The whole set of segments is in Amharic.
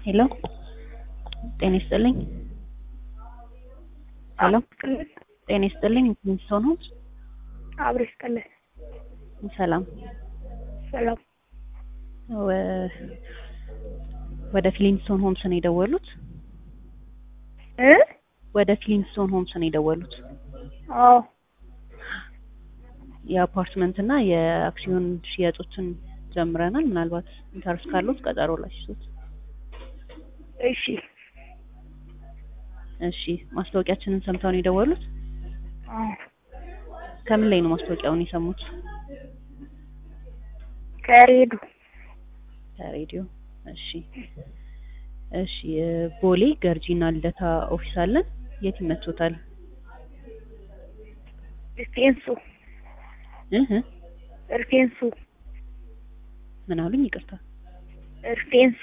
ሄሎ ጤና ይስጥልኝ። ሄሎ ጤና ይስጥልኝ። ሰው ነው? አብሮ ይስጥልን። ሰላም ሰላም። ወ- ወደ ፍሊንስቶን ሆምስ ነው የደወሉት? እ ወደ ፍሊንስቶን ሆምስ ነው የደወሉት? አዎ የአፓርትመንት እና የአክሲዮን ሽያጮችን ጀምረናል። ምናልባት ኢንተረስት ካሉት ቀጠሮ ላሽሱት። እሺ። እሺ ማስታወቂያችንን ሰምተው ነው የደወሉት? አዎ ከምን ላይ ነው ማስታወቂያውን የሰሙት? ከሬዱ ከሬዲዮ። እሺ እሺ እ ቦሌ ገርጂና ልደታ ኦፊስ አለን። የት ይመቾታል? እርፌንሱ እህ እርፌንሱ ምን አሉኝ? ይቅርታ እርፌንሱ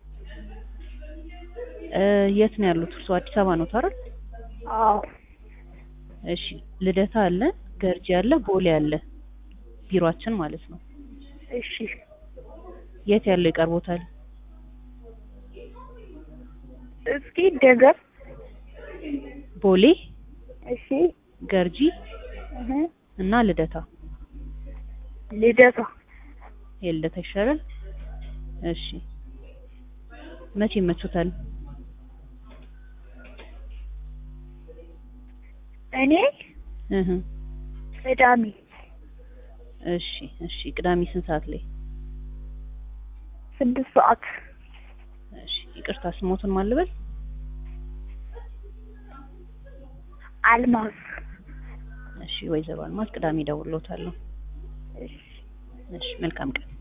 እ የት ነው ያሉት? እርስዎ አዲስ አበባ ነው አይደል? አዎ እሺ ልደታ አለ፣ ገርጂ አለ፣ ቦሌ አለ። ቢሮአችን ማለት ነው። እሺ የት ያለው ይቀርቦታል? እስኪ ደገም ቦሌ፣ እሺ ገርጂ እህ እና ልደታ። ልደታ የልደታ ይሻላል። እሺ መቼ ይመቾታል? እኔ እህ ቅዳሜ እሺ እሺ ቅዳሜ ስንት ሰዓት ላይ? ስድስት ሰዓት እሺ ይቅርታ ስሞቱን ማን ልበል? አልማዝ እሺ ወይዘሮ አልማዝ ቅዳሜ እደውልልዎታለሁ። እሺ እሺ መልካም ቀን።